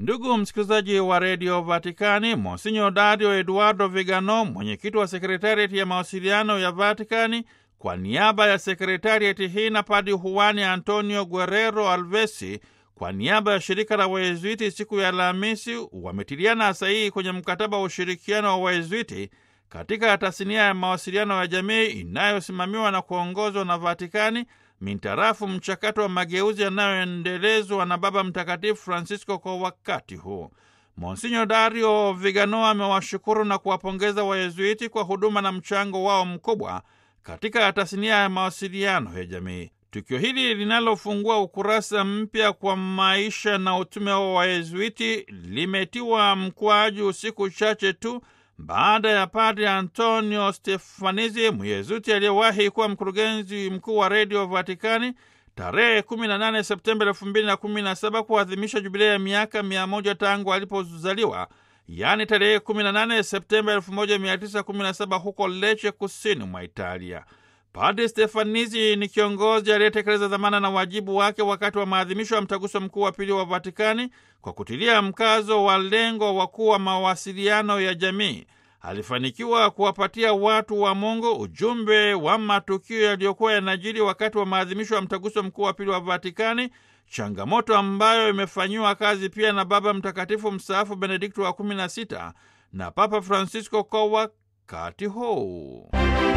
Ndugu msikilizaji wa redio Vatikani, Monsinyo Dario Eduardo Vigano, mwenyekiti wa sekretariati ya mawasiliano ya Vatikani, kwa niaba ya sekretariati hii na Padi Juani Antonio Guerrero Alvesi kwa niaba ya shirika la Wayezuiti siku ya Alhamisi wametiliana sahihi kwenye mkataba wa ushirikiano wa Wayezuiti katika tasnia ya mawasiliano ya jamii inayosimamiwa na kuongozwa na Vatikani mintarafu mchakato wa mageuzi yanayoendelezwa na Baba Mtakatifu Francisco kwa wakati huu. Monsinyo Dario Vigano amewashukuru na kuwapongeza Wayezuiti kwa huduma na mchango wao mkubwa katika tasnia ya mawasiliano ya jamii. Tukio hili linalofungua ukurasa mpya kwa maisha na utume wa Wayezuiti limetiwa mkwaju siku chache tu baada ya Padre Antonio Stefanizi, Myezuti aliyewahi kuwa mkurugenzi mkuu wa redio Vatikani, tarehe 18 Septemba 2017 kuadhimisha jubilei ya miaka 100 tangu alipozaliwa, yaani tarehe 18 Septemba 1917 huko Lecce, kusini mwa Italia. Padre Stefanizi ni kiongozi aliyetekeleza dhamana na wajibu wake wakati wa maadhimisho ya mtaguso mkuu wa pili wa Vatikani kwa kutilia mkazo wa lengo wakuu wa mawasiliano ya jamii. Alifanikiwa kuwapatia watu wa Mungu ujumbe wa matukio yaliyokuwa yanajiri wakati wa maadhimisho ya mtaguso mkuu wa pili wa Vatikani, changamoto ambayo imefanyiwa kazi pia na Baba Mtakatifu mstaafu Benedikto wa 16 na Papa Francisco kwa wakati huu.